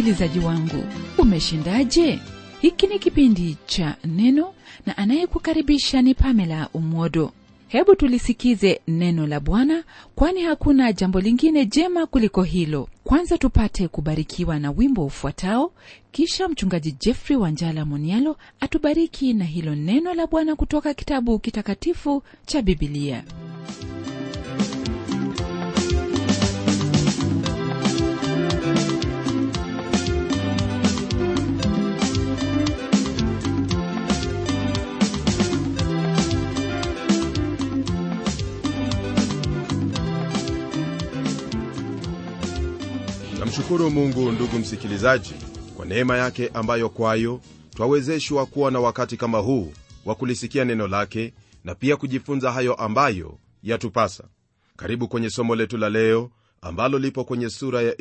msikilizaji wangu umeshindaje hiki ni kipindi cha neno na anayekukaribisha ni pamela umwodo hebu tulisikize neno la bwana kwani hakuna jambo lingine jema kuliko hilo kwanza tupate kubarikiwa na wimbo ufuatao kisha mchungaji jeffrey wanjala monialo atubariki na hilo neno la bwana kutoka kitabu kitakatifu cha bibilia namshukuru mungu ndugu msikilizaji kwa neema yake ambayo kwayo twawezeshwa kuwa na wakati kama huu wa kulisikia neno lake na pia kujifunza hayo ambayo yatupasa karibu kwenye somo letu la leo ambalo lipo kwenye sura ya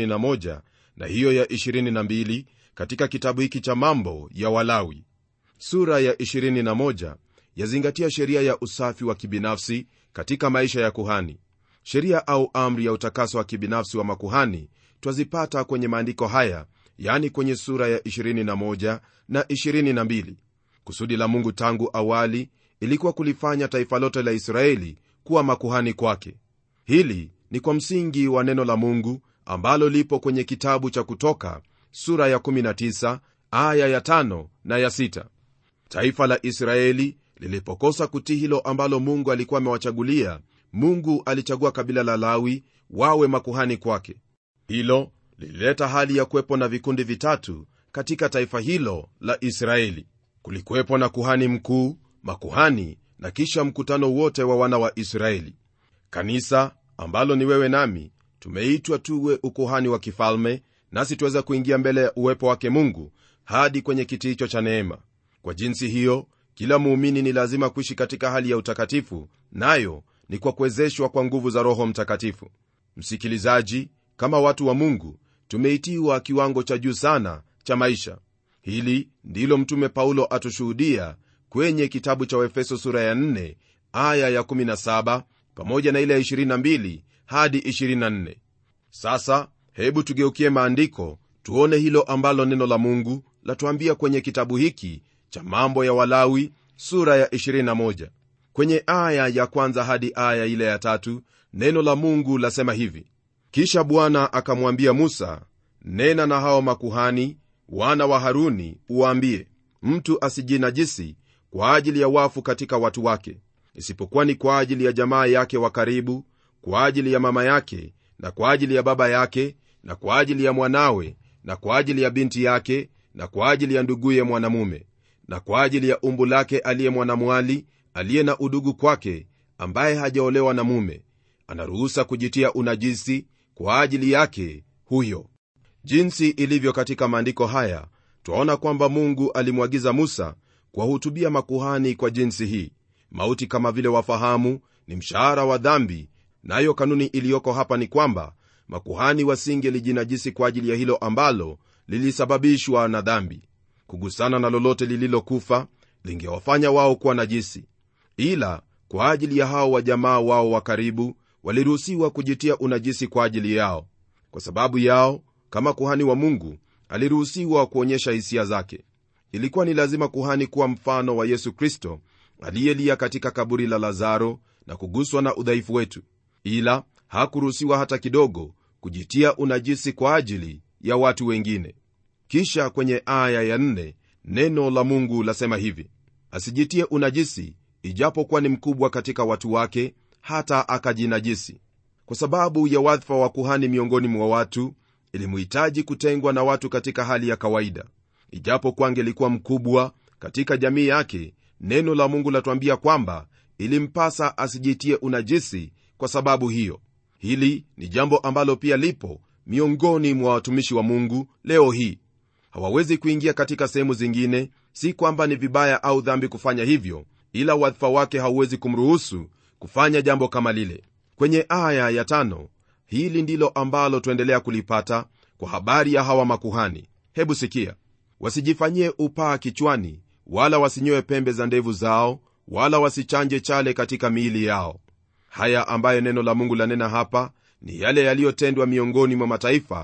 21 na hiyo ya 22 katika kitabu hiki cha mambo ya walawi sura ya 21 yazingatia sheria ya usafi wa kibinafsi katika maisha ya kuhani sheria au amri ya utakaso wa kibinafsi wa makuhani twazipata kwenye maandiko haya yani kwenye sura ya 21 na 22 kusudi la mungu tangu awali ilikuwa kulifanya taifa lote la israeli kuwa makuhani kwake hili ni kwa msingi wa neno la mungu ambalo lipo kwenye kitabu cha kutoka sura ya 19 aya ya 5 na ya 6 taifa la israeli lilipokosa kutii hilo ambalo mungu alikuwa amewachagulia mungu alichagua kabila la lawi wawe makuhani kwake hilo lilileta hali ya kuwepo na vikundi vitatu katika taifa hilo la israeli kulikuwepo na kuhani mkuu makuhani na kisha mkutano wote wa wana wa israeli kanisa ambalo ni wewe nami tumeitwa tuwe ukuhani wa kifalme nasi tuweza kuingia mbele ya uwepo wake mungu hadi kwenye kiti hicho cha neema kwa jinsi hiyo kila muumini ni lazima kuishi katika hali ya utakatifu nayo ni kwa kuwezeshwa kwa nguvu za roho mtakatifu msikilizaji kama watu wa mungu tumeitiwa kiwango cha juu sana cha maisha hili ndilo mtume paulo atushuhudia kwenye kitabu cha waefeso sura ya 4 aya ya 17 pamoja na ile ya 22 hadi 24 sasa hebu tugeukie maandiko tuone hilo ambalo neno la mungu latuambia kwenye kitabu hiki cha mambo ya walawi sura ya 21 kwenye aya ya kwanza hadi aya ile ya tatu neno la mungu lasema hivi kisha bwana akamwambia musa nena na hao makuhani wana wa haruni uwaambie mtu asijinajisi kwa ajili ya wafu katika watu wake isipokuwa ni kwa ajili ya jamaa yake wa karibu kwa ajili ya mama yake na kwa ajili ya baba yake na kwa ajili ya mwanawe na kwa ajili ya binti yake na kwa ajili ya nduguye mwanamume na kwa ajili ya umbu lake aliye mwanamwali aliye na udugu kwake ambaye hajaolewa na mume anaruhusa kujitia unajisi kwa ajili yake huyo jinsi ilivyo katika maandiko haya twaona kwamba mungu alimwagiza musa kuwahutubia makuhani kwa jinsi hii mauti kama vile wafahamu ni mshahara wa dhambi nayo na kanuni iliyoko hapa ni kwamba makuhani wasingelijinajisi kwa ajili ya hilo ambalo lilisababishwa na dhambi kugusana na lolote lililokufa lingewafanya wao kuwa najisi ila kwa ajili ya hao wa jamaa wao wa karibu waliruhusiwa kujitia unajisi kwa ajili yao kwa sababu yao kama kuhani wa mungu aliruhusiwa kuonyesha hisia zake ilikuwa ni lazima kuhani kuwa mfano wa yesu kristo aliyelia katika kaburi la lazaro na kuguswa na udhaifu wetu ila hakuruhusiwa hata kidogo kujitia unajisi kwa ajili ya watu wengine kisha kwenye aya ya nne, neno la mungu lasema hivi asijitie unajisi ijapokuwa ni mkubwa katika watu wake hata akajinajisi kwa sababu ya wadhifa wa kuhani miongoni mwa watu ilimuhitaji kutengwa na watu katika hali ya kawaida ijapokuwa angelikuwa mkubwa katika jamii yake neno la mungu latuambia kwamba ilimpasa asijitie unajisi kwa sababu hiyo hili ni jambo ambalo pia lipo miongoni mwa watumishi wa mungu leo hii hawawezi kuingia katika sehemu zingine si kwamba ni vibaya au dhambi kufanya hivyo ila wadhifa wake hauwezi kumruhusu kufanya jambo kama lile kwenye aya ya tano hili ndilo ambalo tuendelea kulipata kwa habari ya hawa makuhani hebu sikia wasijifanyie upaa kichwani wala wasinyoe pembe za ndevu zao wala wasichanje chale katika miili yao haya ambayo neno la mungu lanena hapa ni yale yaliyotendwa miongoni mwa mataifa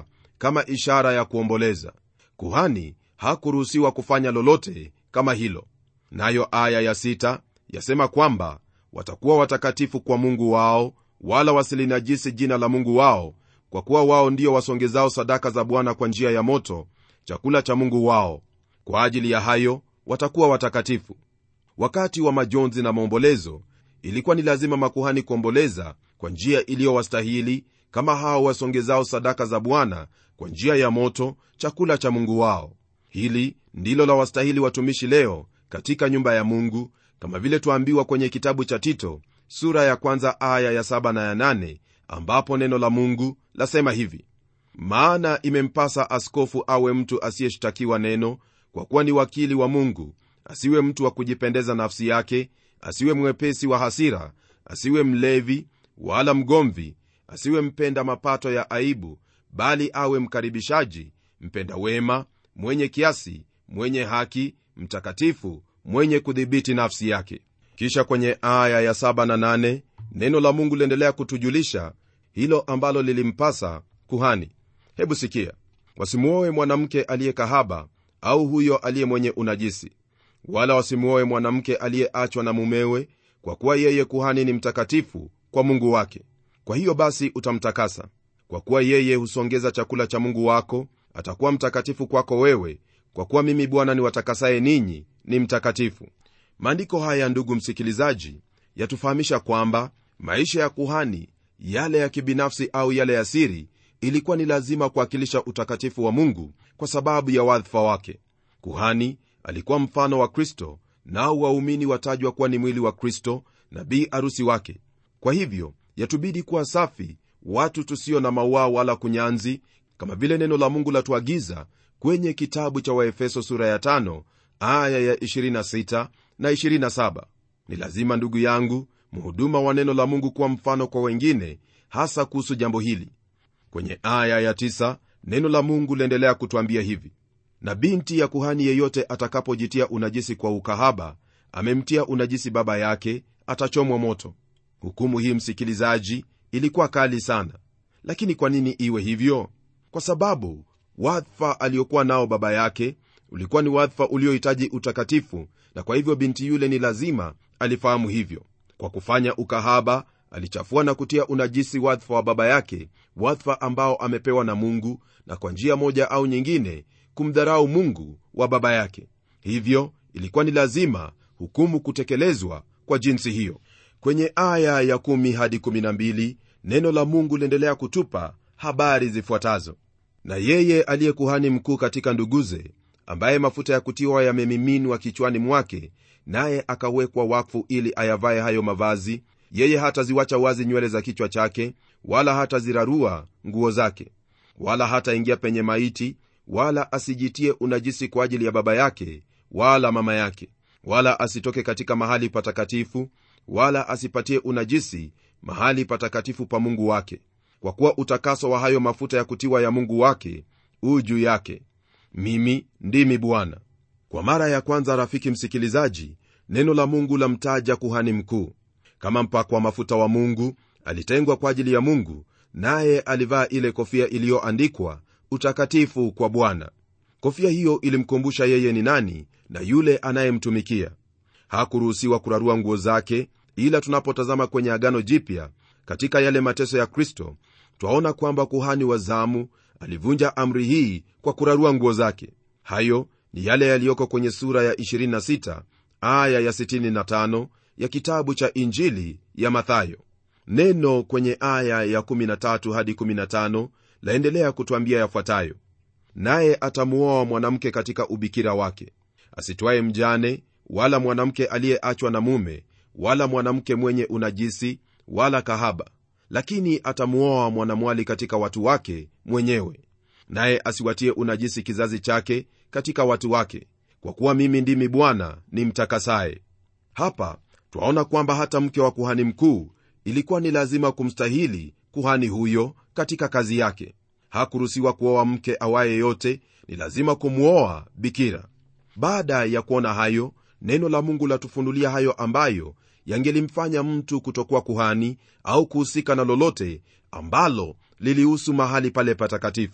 kama ishara ya kuomboleza kuhani hakuruhusiwa kufanya lolote kama hilo nayo aya ya sita yasema kwamba watakuwa watakatifu kwa mungu wao wala wasilinajisi jina la mungu wao kwa kuwa wao ndio wasongezao sadaka za bwana kwa njia ya moto chakula cha mungu wao kwa ajili ya hayo watakuwa watakatifu wakati wa majonzi na maombolezo ilikuwa ni lazima makuhani kuomboleza kwa njia iliyowastahili kama hao wasongezao sadaka za bwana kwa njia ya moto chakula cha mungu wao hili ndilo la wastahili watumishi leo katika nyumba ya mungu kama vile twaambiwa kwenye kitabu cha tito sura ya kwanza aya ya saba na ya nane ambapo neno la mungu lasema hivi maana imempasa askofu awe mtu asiyeshtakiwa neno kwa kuwa ni wakili wa mungu asiwe mtu wa kujipendeza nafsi yake asiwe mwepesi wa hasira asiwe mlevi wala mgomvi asiwe mpenda mapato ya aibu bali awe mkaribishaji mpenda wema mwenye kiasi mwenye haki mtakatifu mwenye kudhibiti nafsi yake kisha kwenye aya ya 7 na 8 neno la mungu liendelea kutujulisha hilo ambalo lilimpasa kuhani hebu sikia wasimuoe mwanamke aliye kahaba au huyo aliye mwenye unajisi wala wasimuoe mwanamke aliyeachwa na mumewe kwa kuwa yeye kuhani ni mtakatifu kwa mungu wake kwa hiyo basi utamtakasa kwa kuwa yeye husongeza chakula cha mungu wako atakuwa mtakatifu kwako wewe kwa kuwa mimi bwana niwatakasaye ninyi ni mtakatifu maandiko haya ndugu msikilizaji yatufahamisha kwamba maisha ya kuhani yale ya kibinafsi au yale ya siri ilikuwa ni lazima kuwakilisha utakatifu wa mungu kwa sababu ya wadhifa wake kuhani alikuwa mfano wa kristo nao waumini watajwa kuwa ni mwili wa kristo na bi arusi wake kwa hivyo yatubidi kuwa safi watu tusio na mauaa wala kunyanzi kama vile neno la mungu latuagiza kwenye kitabu cha waefeso sura ya 5 aya ya 26 na 27 ni lazima ndugu yangu mhuduma wa neno la mungu kuwa mfano kwa wengine hasa kuhusu jambo hili kwenye aya ya 9 neno la mungu liendelea kutwambia hivi na binti ya kuhani yeyote atakapojitia unajisi kwa ukahaba amemtia unajisi baba yake atachomwa moto hukumu hii msikilizaji ilikuwa kali sana lakini kwa nini iwe hivyo kwa sababu wadhifa aliokuwa nao baba yake ulikuwa ni wadhifa uliohitaji utakatifu na kwa hivyo binti yule ni lazima alifahamu hivyo kwa kufanya ukahaba alichafua na kutia unajisi wadhifa wa baba yake wadhifa ambao amepewa na mungu na kwa njia moja au nyingine kumdharau mungu wa baba yake hivyo ilikuwa ni lazima hukumu kutekelezwa kwa jinsi hiyo kwenye aya ya 1 hadi 12 neno la mungu liendelea kutupa habari zifuatazo na yeye aliye kuhani mkuu katika nduguze ambaye mafuta ya kutiwa yamemiminwa kichwani mwake naye akawekwa wakfu ili ayavaye hayo mavazi yeye hataziwacha wazi nywele za kichwa chake wala hatazirarua nguo zake wala hataingia penye maiti wala asijitie unajisi kwa ajili ya baba yake wala mama yake wala asitoke katika mahali patakatifu wala asipatie unajisi mahali patakatifu pa mungu wake kwa kuwa utakaso wa hayo mafuta ya kutiwa ya mungu wake huu juu yake mimi ndimi bwana kwa mara ya kwanza rafiki msikilizaji neno la mungu lamtaja kuhani mkuu kama mpakwa mafuta wa mungu alitengwa kwa ajili ya mungu naye alivaa ile kofia iliyoandikwa utakatifu kwa bwana kofia hiyo ilimkumbusha yeye ni nani na yule anayemtumikia hakuruhusiwa kurarua nguo zake ila tunapotazama kwenye agano jipya katika yale mateso ya kristo twaona kwamba kuhani wa zamu alivunja amri hii kwa kurarua nguo zake hayo ni yale yaliyoko kwenye sura ya 26 aya ya 65 ya kitabu cha injili ya mathayo neno kwenye aya ya 13 hadi 15 laendelea kutwambia yafuatayo naye atamuoa mwanamke katika ubikira wake asitwaye mjane wala mwanamke aliyeachwa na mume wala mwanamke mwenye unajisi wala kahaba lakini atamuoa mwanamwali katika watu wake mwenyewe naye asiwatie unajisi kizazi chake katika watu wake kwa kuwa mimi ndimi bwana ni mtakasaye hapa twaona kwamba hata mke wa kuhani mkuu ilikuwa ni lazima kumstahili kuhani huyo katika kazi yake hakuruhusiwa kuoa mke awaye yote ni lazima kumwoa bikira baada ya kuona hayo neno la mungu latufunulia hayo ambayo yangelimfanya mtu kutokuwa kuhani au kuhusika na lolote ambalo lilihusu mahali pale patakatifu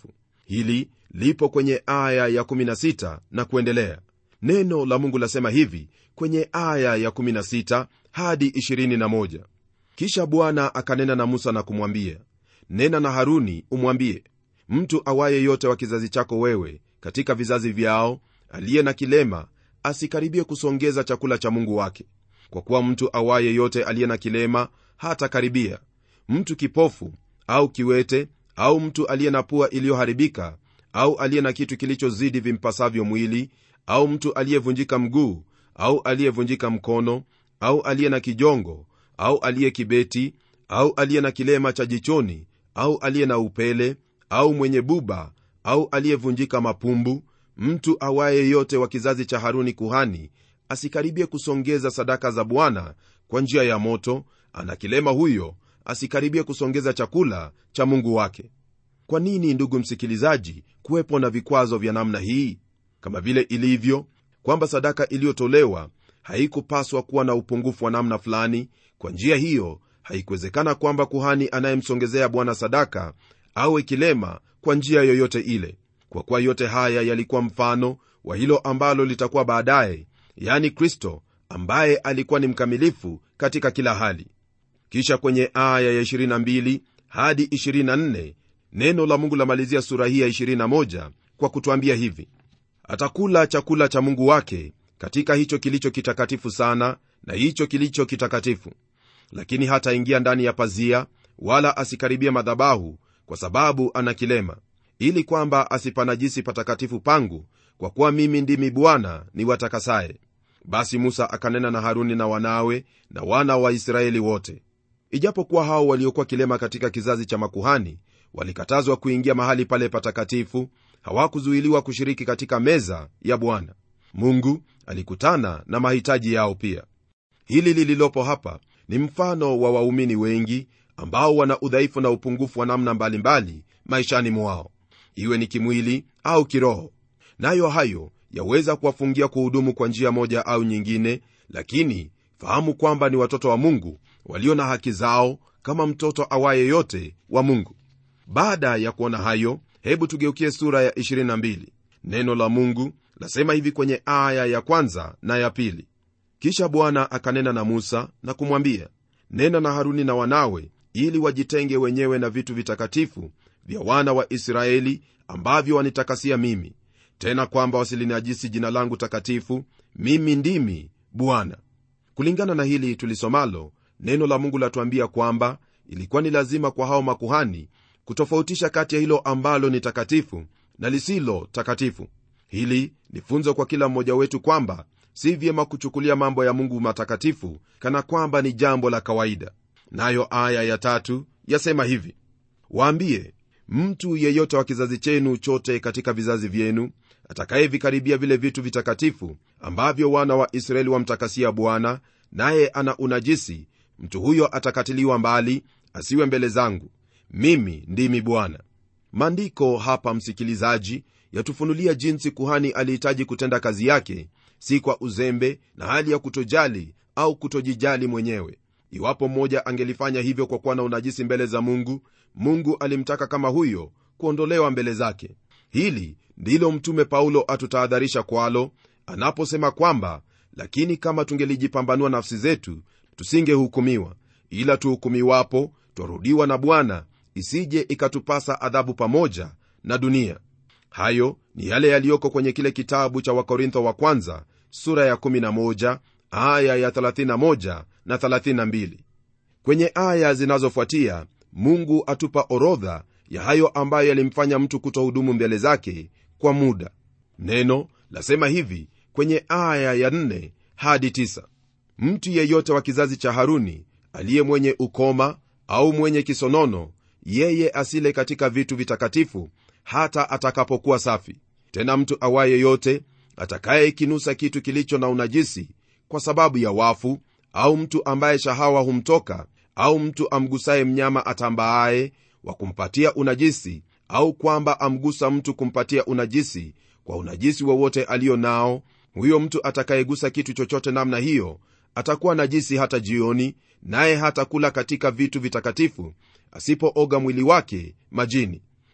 hili lipo kwenye aya ya 16 na kuendelea neno la mungu lasema hivi kwenye aya ya 16 hadi 21 kisha bwana akanena na musa na kumwambia nena na haruni umwambie mtu awaye yote wa kizazi chako wewe katika vizazi vyao aliye na kilema asikaribie kusongeza chakula cha mungu wake kwa kuwa mtu awaye yote aliye na kilema hata karibia mtu kipofu au kiwete au mtu aliye na pua iliyoharibika au aliye na kitu kilichozidi vimpasavyo mwili au mtu aliyevunjika mguu au aliyevunjika mkono au aliye na kijongo au aliye kibeti au aliye na kilema cha jichoni au aliye na upele au mwenye buba au aliyevunjika mapumbu mtu awaye yote wa kizazi cha haruni kuhani asikaribie kusongeza sadaka za bwana kwa njia ya moto ana kilema huyo asikaribie kusongeza chakula cha mungu wake kwa nini ndugu msikilizaji kuwepo na vikwazo vya namna hii kama vile ilivyo kwamba sadaka iliyotolewa haikupaswa kuwa na upungufu wa namna fulani kwa njia hiyo haikuwezekana kwamba kuhani anayemsongezea bwana sadaka awe kilema kwa njia yoyote ile kwa kuwa yote haya yalikuwa mfano wa hilo ambalo litakuwa baadaye yani kristo ambaye alikuwa ni mkamilifu katika kila hali kisha kwenye aya ya 22 hadi 24 neno la mungu lamalizia sura hii ya 21 kwa kutwambia hivi atakula chakula cha mungu wake katika hicho kilicho kitakatifu sana na hicho kilicho kitakatifu lakini hataingia ndani ya pazia wala asikaribia madhabahu kwa sababu ana kilema ili kwamba asipanajisi patakatifu pangu kwa kuwa mimi ndimi bwana ni watakasaye basi musa akanena na haruni na wanawe na wana wa israeli wote ijapokuwa hao waliokuwa kilema katika kizazi cha makuhani walikatazwa kuingia mahali pale patakatifu hawakuzuiliwa kushiriki katika meza ya bwana mungu alikutana na mahitaji yao pia hili lililopo hapa ni mfano wa waumini wengi ambao wana udhaifu na upungufu wa namna mbalimbali mbali, maishani mwao iwe ni kimwili au kiroho nayo hayo yaweza kuwafungia kuhudumu kwa njia moja au nyingine lakini fahamu kwamba ni watoto wa mungu walio na haki zao kama mtoto awaye yote wa mungu baada ya kuona hayo hebu tugeukie sura ya 22 neno la mungu lasema hivi kwenye aya ya kwanza na ya pili kisha bwana akanena na musa na kumwambia nena na haruni na wanawe ili wajitenge wenyewe na vitu vitakatifu vya wana wa israeli ambavyo wanitakasia mimi tena kwamba wasilinajisi jina langu takatifu mimi ndimi bwana kulingana na hili tulisomalo neno la mungu latuambia kwamba ilikuwa ni lazima kwa hao makuhani kutofautisha kati ya hilo ambalo ni takatifu na lisilo takatifu hili ni funzo kwa kila mmoja wetu kwamba si vyema kuchukulia mambo ya mungu matakatifu kana kwamba ni jambo la kawaida nayo aya ya tatu yasema hivi waambie mtu yeyote wa kizazi chenu chote katika vizazi vyenu atakayevikaribia vile vitu vitakatifu ambavyo wana wa israeli wamtakasia bwana naye ana unajisi mtu huyo atakatiliwa mbali asiwe mbele zangu mimi ndimi bwana maandiko hapa msikilizaji yatufunulia jinsi kuhani alihitaji kutenda kazi yake si kwa uzembe na hali ya kutojali au kutojijali mwenyewe iwapo mmoja angelifanya hivyo kwa kuwa na unajisi mbele za mungu mungu alimtaka kama huyo kuondolewa mbele zake hili ndilo mtume paulo atutahadharisha kwalo anaposema kwamba lakini kama tungelijipambanua nafsi zetu tusingehukumiwa ila tuhukumiwapo twarudiwa na bwana isije ikatupasa adhabu pamoja na dunia hayo ni yale yaliyoko kwenye kile kitabu cha wakorintho wa kwanza sura ya 11 aya ya 31 na 32 kwenye aya zinazofuatia mungu atupa orodha ya hayo ambayo yalimfanya mtu kutohudumu mbele zake kwa muda neno lasema hivi kwenye aya ya 4 hadi 9 mtu yeyote wa kizazi cha haruni aliye mwenye ukoma au mwenye kisonono yeye asile katika vitu vitakatifu hata atakapokuwa safi tena mtu awaye yote atakayekinusa kitu kilicho na unajisi kwa sababu ya wafu au mtu ambaye shahawa humtoka au mtu amgusaye mnyama atambaaye wa kumpatia unajisi au kwamba amgusa mtu kumpatia unajisi kwa unajisi wowote aliyo nao huyo mtu atakayegusa kitu chochote namna hiyo atakuwa najisi hata jioni naye hatakula katika vitu vitakatifu asipooga mwili wake majini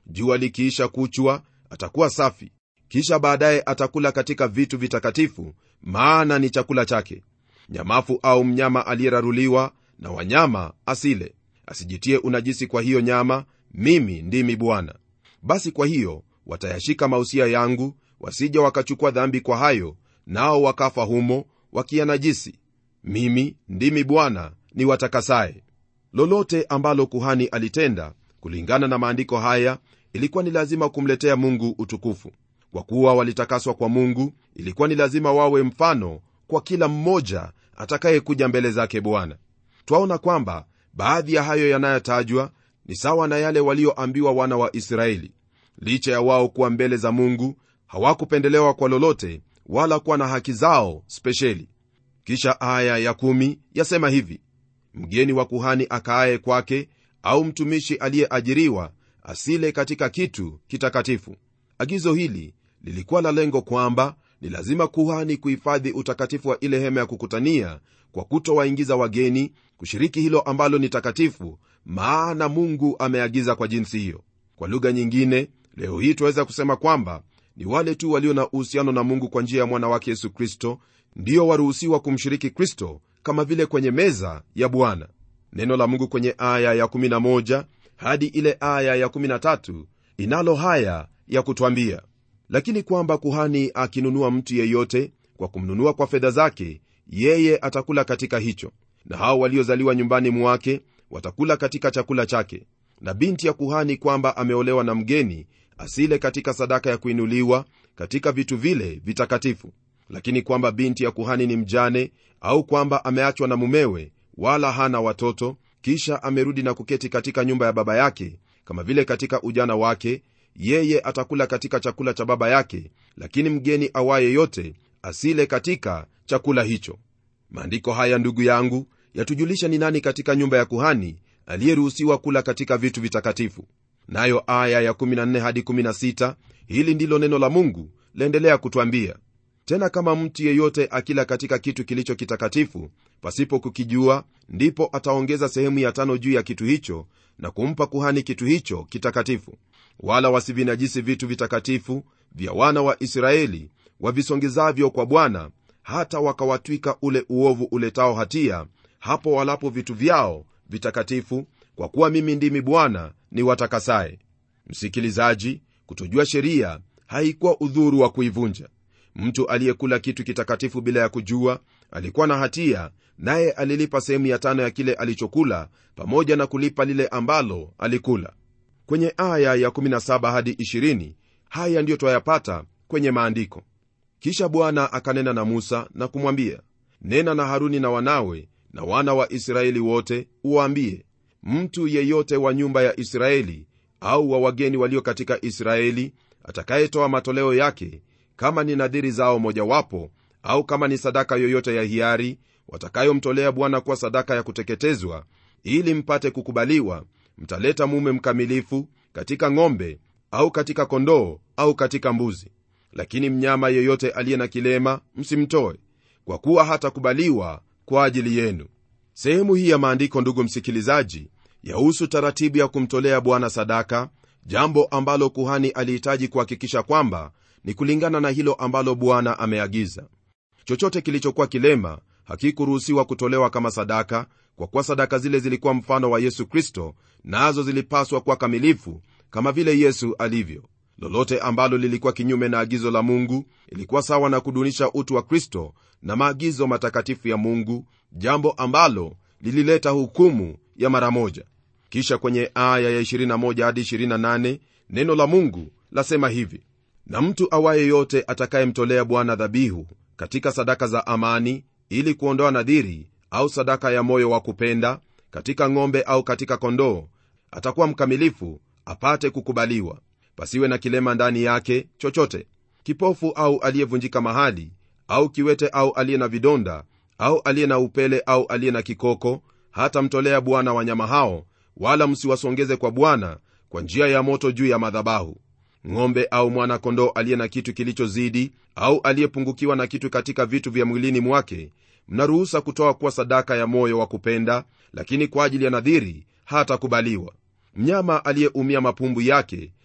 jua likiisha kuchwa atakuwa safi kisha baadaye atakula katika vitu vitakatifu maana ni chakula chake nyamafu au mnyama aliyeraruliwa na wanyama asile asijitie unajisi kwa hiyo nyama mimi ndimi bwana basi kwa hiyo watayashika mausia yangu wasija wakachukua dhambi kwa hayo nao wakafa humo wakiyanajisi mimi ndimi bwana ni watakasaye lolote ambalo kuhani alitenda kulingana na maandiko haya ilikuwa ni lazima kumletea mungu utukufu kwa kuwa walitakaswa kwa mungu ilikuwa ni lazima wawe mfano kwa kila mmoja atakayekuja mbele zake bwana twaona kwamba baadhi ya hayo yanayotajwa ni sawa na yale walioambiwa wana wa israeli licha ya wao kuwa mbele za mungu hawakupendelewa kwa lolote wala kuwa na haki zao spesheli kisha aya ya kumi yasema hivi mgeni wa kuhani akaaye kwake au mtumishi aliyeajiriwa asile katika kitu kitakatifu agizo hili lilikuwa la lengo kwamba ni lazima kuhani kuhifadhi utakatifu wa ile hema ya kukutania kwa kutowaingiza wageni kushiriki hilo ambalo ni takatifu maana mungu ameagiza kwa jinsi hiyo kwa lugha nyingine leo hii tunaweza kusema kwamba ni wale tu walio na uhusiano na mungu kwa njia ya mwana wake yesu kristo ndio waruhusiwa kumshiriki kristo kama vile kwenye meza ya bwana neno la mungu kwenye aya ya 11 hadi ile aya ya 13 inalo haya ya kutwambia lakini kwamba kuhani akinunua mtu yeyote kwa kumnunua kwa fedha zake yeye atakula katika hicho na hao waliozaliwa nyumbani mwake watakula katika chakula chake na binti ya kuhani kwamba ameolewa na mgeni asile katika sadaka ya kuinuliwa katika vitu vile vitakatifu lakini kwamba binti ya kuhani ni mjane au kwamba ameachwa na mumewe wala hana watoto kisha amerudi na kuketi katika nyumba ya baba yake kama vile katika ujana wake yeye atakula katika chakula cha baba yake lakini mgeni awaye yote asile katika chakula hicho maandiko haya ndugu yangu yatujulisha ni nani katika nyumba ya kuhani aliyeruhusiwa kula katika vitu vitakatifu nayo aya ya 14 hadi 16 hili ndilo neno la mungu laendelea kutwambia tena kama mtu yeyote akila katika kitu kilicho kitakatifu pasipo kukijua ndipo ataongeza sehemu ya tano juu ya kitu hicho na kumpa kuhani kitu hicho kitakatifu wala wasivinajisi vitu vitakatifu vya wana wa israeli wavisongezavyo kwa bwana hata wakawatwika ule uovu uletao hatia hapo walapo vitu vyao vitakatifu kwa kuwa mimi ndimi bwana ni watakasaye msikilizaji kutojua sheria haikuwa udhuru wa kuivunja mtu aliyekula kitu kitakatifu bila ya kujua alikuwa na hatia naye alilipa sehemu ya tano ya kile alichokula pamoja na kulipa lile ambalo alikula kwenye aya ya 17 hadi 20 haya ndiyo twayapata kwenye maandiko kisha bwana akanena na musa na kumwambia nena na haruni na wanawe na wana wa israeli wote uwaambie mtu yeyote wa nyumba ya israeli au wa wageni walio katika israeli atakayetoa matoleo yake kama ni nadhiri zao mojawapo au kama ni sadaka yoyote ya hiari watakayomtolea bwana kuwa sadaka ya kuteketezwa ili mpate kukubaliwa mtaleta mume mkamilifu katika ng'ombe au katika kondoo au katika mbuzi lakini mnyama yeyote aliye na kilema msimtoe kwa kuwa hatakubaliwa kwa ajili yenu sehemu hii ya maandiko ndugu msikilizaji yahusu taratibu ya kumtolea bwana sadaka jambo ambalo kuhani alihitaji kuhakikisha kwamba ni kulingana na hilo ambalo bwana ameagiza chochote kilichokuwa kilema hakikuruhusiwa kutolewa kama sadaka kwa kuwa sadaka zile zilikuwa mfano wa yesu kristo nazo zilipaswa kuwa kamilifu kama vile yesu alivyo lolote ambalo lilikuwa kinyume na agizo la mungu ilikuwa sawa na kudunisha utu wa kristo na maagizo matakatifu ya mungu jambo ambalo lilileta hukumu ya mara moja kisha kwenye aya ya 21 hadi 28 neno la mungu lasema hivi na mtu awaye yote atakayemtolea bwana dhabihu katika sadaka za amani ili kuondoa nadhiri au sadaka ya moyo wa kupenda katika ng'ombe au katika kondoo atakuwa mkamilifu apate kukubaliwa pasiwe na kilema ndani yake chochote kipofu au aliyevunjika mahali au kiwete au aliye na vidonda au aliye na upele au aliye na kikoko hata mtolea bwana wanyama hao wala msiwasongeze kwa bwana kwa njia ya moto juu ya madhabahu ng'ombe au mwana kondoo aliye na kitu kilichozidi au aliyepungukiwa na kitu katika vitu vya mwilini mwake mnaruhusa kutoa kuwa sadaka ya moyo wa kupenda lakini kwa ajili ya nadhiri hatakubaliwa mnyama aliyeumia mapumbu yake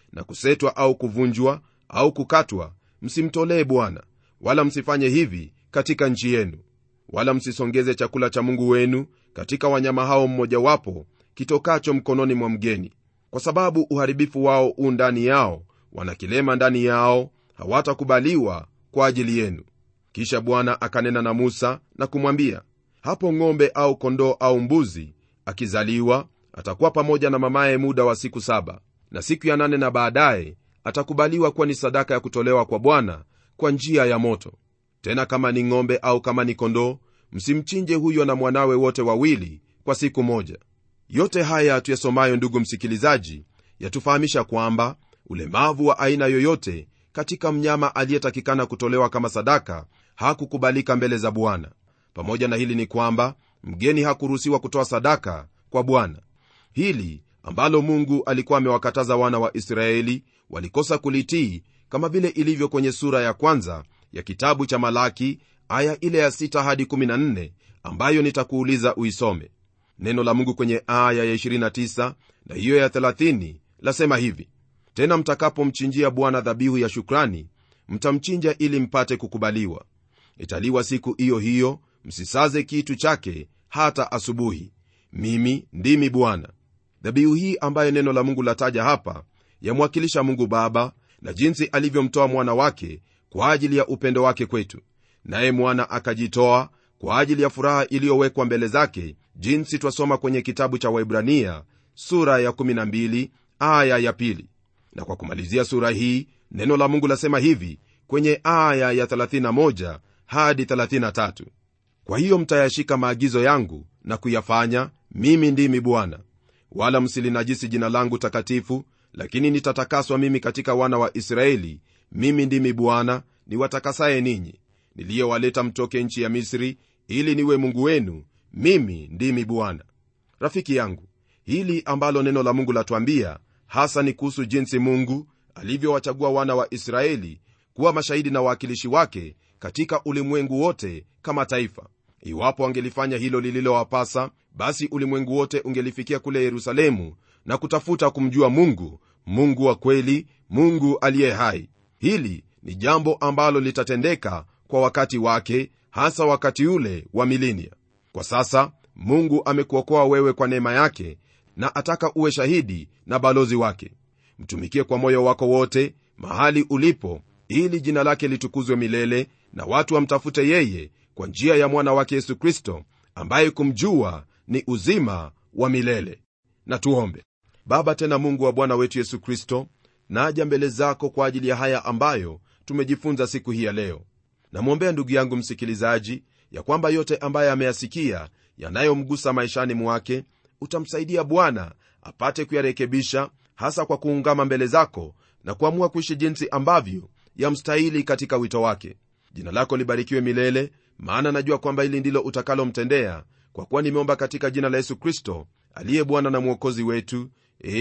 na kusetwa au kuvunjwa au kukatwa msimtolee bwana wala msifanye hivi katika nchi yenu wala msisongeze chakula cha mungu wenu katika wanyama hao mmojawapo kitokacho mkononi mwa mgeni kwa sababu uharibifu wao u ndani yao wanakilema ndani yao hawatakubaliwa kwa ajili yenu kisha bwana akanena na musa na kumwambia hapo ng'ombe au kondoo au mbuzi akizaliwa atakuwa pamoja na mamaye muda wa siku saba na siku ya nane na baadaye atakubaliwa kuwa ni sadaka ya kutolewa kwa bwana kwa njia ya moto tena kama ni ng'ombe au kama ni kondoo msimchinje huyo na mwanawe wote wawili kwa siku moja yote haya tuyasomayo ndugu msikilizaji yatufahamisha kwamba ulemavu wa aina yoyote katika mnyama aliyetakikana kutolewa kama sadaka hakukubalika mbele za bwana pamoja na hili ni kwamba mgeni hakuruhusiwa kutoa sadaka kwa bwana hili ambalo mungu alikuwa amewakataza wana wa israeli walikosa kulitii kama vile ilivyo kwenye sura ya kwanza ya kitabu cha malaki aya ile ya 6 hadi 14 ambayo nitakuuliza uisome neno la mungu kwenye aya ya 29 na hiyo ya 30 lasema hivi tena mtakapomchinjia bwana dhabihu ya shukrani mtamchinja ili mpate kukubaliwa italiwa siku hiyo hiyo msisaze kitu chake hata asubuhi mimi ndimi bwana dhabihu hii ambayo neno la mungu lataja hapa yamwakilisha mungu baba na jinsi alivyomtoa mwana wake kwa ajili ya upendo wake kwetu naye mwana akajitoa kwa ajili ya furaha iliyowekwa mbele zake jinsi twasoma kwenye kitabu cha waibrania sura ya 12 aya ya pili na kwa kumalizia sura hii neno la mungu lasema hivi kwenye aya ya 31 hadi 33 kwa hiyo mtayashika maagizo yangu na kuyafanya mimi ndimi bwana wala msilinajisi jina langu takatifu lakini nitatakaswa mimi katika wana wa israeli mimi ndimi bwana niwatakasaye ninyi niliyewaleta mtoke nchi ya misri ili niwe mungu wenu mimi ndimi bwana rafiki yangu hili ambalo neno la mungu latwambia hasa ni kuhusu jinsi mungu alivyowachagua wana wa israeli kuwa mashahidi na wawakilishi wake katika ulimwengu wote kama taifa iwapo wangelifanya hilo lililowapasa basi ulimwengu wote ungelifikia kule yerusalemu na kutafuta kumjua mungu mungu wa kweli mungu aliye hai hili ni jambo ambalo litatendeka kwa wakati wake hasa wakati ule wa milinia kwa sasa mungu amekuokoa wewe kwa neema yake na ataka uwe shahidi na balozi wake mtumikie kwa moyo wako wote mahali ulipo ili jina lake litukuzwe milele na watu wamtafute yeye kwa njia ya mwana wake yesu kristo ambaye kumjua ni uzima wa milele na tuombe baba tena mungu wa bwana wetu yesu kristo naja mbele zako kwa ajili ya haya ambayo tumejifunza siku hii ya leo namwombea ndugu yangu msikilizaji ya kwamba yote ambaye ameyasikia yanayomgusa maishani mwake utamsaidia bwana apate kuyarekebisha hasa kwa kuungama mbele zako na kuamua kuishi jinsi ambavyo yamstahili katika wito wake jina lako libarikiwe milele maana najua kwamba hili ndilo utakalomtendea kwa kuwa nimeomba katika jina la yesu kristo aliye bwana na mwokozi wetu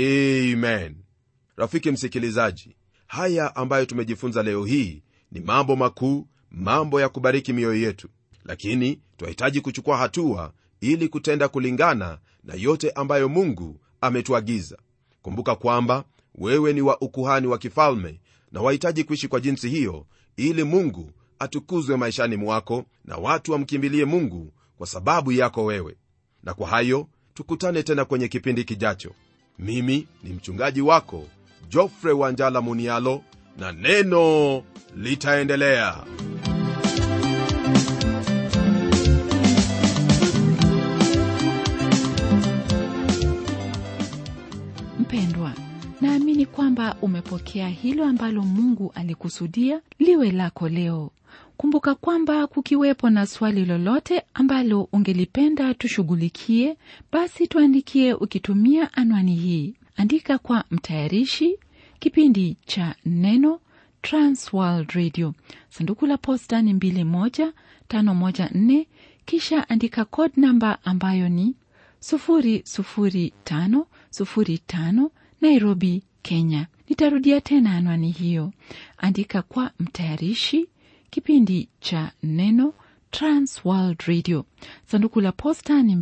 amen rafiki msikilizaji haya ambayo tumejifunza leo hii ni mambo makuu mambo ya kubariki mioyo yetu lakini twahitaji kuchukua hatua ili kutenda kulingana na yote ambayo mungu ametuagiza kumbuka kwamba wewe ni wa ukuhani wa kifalme na wahitaji kuishi kwa jinsi hiyo ili mungu atukuzwe maishani mwako na watu wamkimbilie mungu kwa sababu yako wewe na kwa hayo tukutane tena kwenye kipindi kijacho mimi ni mchungaji wako jofre wanjala munialo na neno litaendelea mpendwa naamini kwamba umepokea hilo ambalo mungu alikusudia liwe lako leo kumbuka kwamba kukiwepo na swali lolote ambalo ungelipenda tushughulikie basi tuandikie ukitumia anwani hii andika kwa mtayarishi kipindi cha neno transworld radio sanduku la posta ni 21514 kisha andika code namba ambayo ni 00505 nairobi kenya nitarudia tena anwani hiyo andika kwa mtayarishi kipindi cha neno transworld radio sanduku la posta ni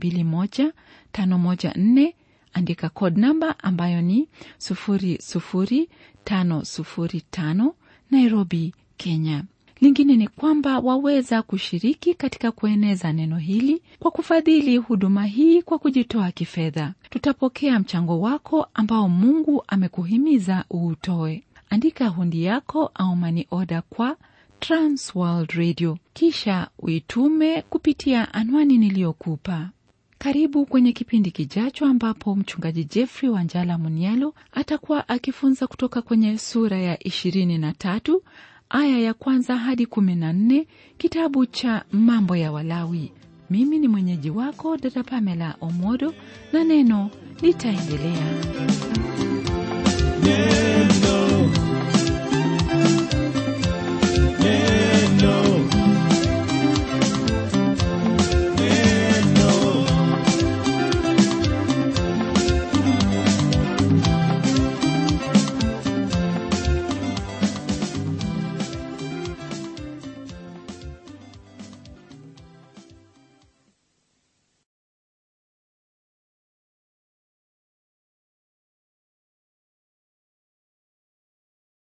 21514 andika code namba ambayo ni 005 505 nairobi kenya lingine ni kwamba waweza kushiriki katika kueneza neno hili kwa kufadhili huduma hii kwa kujitoa kifedha tutapokea mchango wako ambao mungu amekuhimiza uutoe andika hundi yako au mani oda kwa transworld radio kisha uitume kupitia anwani niliyokupa karibu kwenye kipindi kijacho ambapo mchungaji jeffrey wanjala munialo atakuwa akifunza kutoka kwenye sura ya 23 aya ya kwanza hadi 14 kitabu cha mambo ya walawi mimi ni mwenyeji wako dada pamela omodo na neno litaendelea Neno